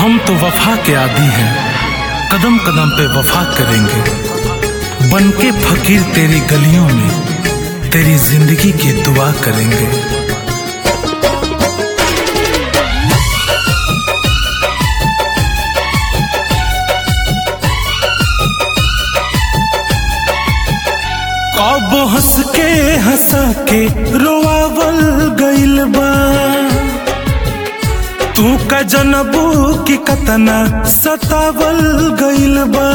हम तो वफा के आदि हैं कदम कदम पे वफा करेंगे बन के फकीर तेरी गलियों में तेरी जिंदगी की दुआ करेंगे कब हंस के हंसा के रोआवल गइल बा तू का जनबू की कतना सतावल गइल बा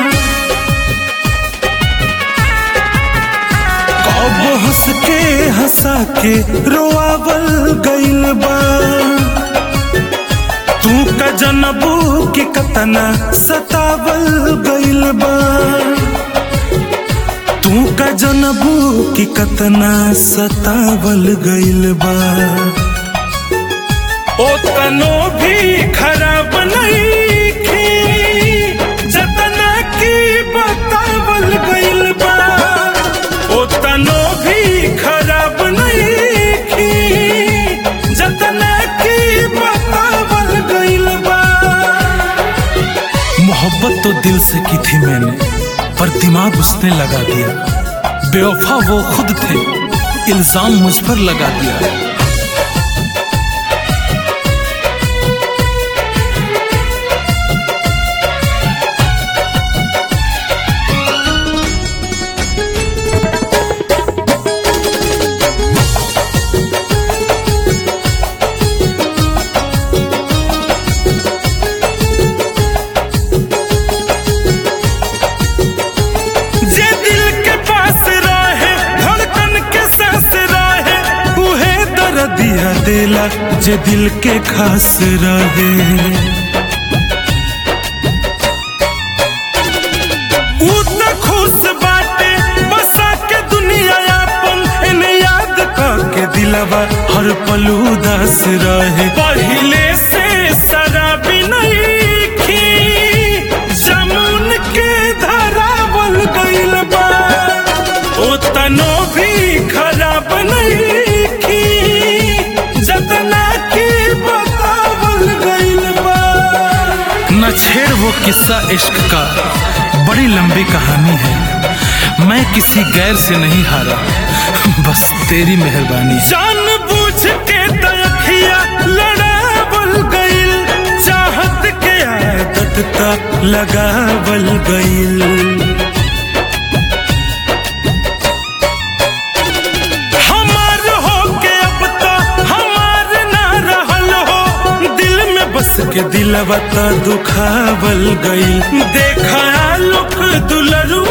कब हंस के हंसा के रोआवल गइल बा तू का जनबू की कतना सतावल गइल बा तू का जनबू की कतना सतावल गइल बा ओ तनो भी खराब नईखी जतना की बतावल गइल बा ओ तनो भी खराब नईखी जतना की बतावल गइल बा मोहब्बत तो दिल से की थी मैंने पर दिमाग उसने लगा दिया बेवफा वो खुद थे इल्जाम मुझ पर लगा दिया जे दिल के पास रहे धड़कन के सांस रहे उहे दर्दिया देला जे दिल के खास रहे ऊ त खुश बाटे बसा के दुनिया आपन एने याद के दिलवा हर पल उदास रहे पहिले से शराबी नहीं खी जमुन के धरावल गइल बा ओ तनो भी खराब नहीं की जतना की बतावल गइल बा न छेड़ वो किस्सा इश्क का बड़ी लंबी कहानी है मैं किसी गैर से नहीं हारा बस तेरी मेहरबानी जान बूझ के तयखिया लड़ावल गइल चाहत के आदत का लगावल गइल हमार हो के अब तो हमार ना रहल हो दिल में बस के दिलवा तो दुखावल गइल देखा लुक दुलरू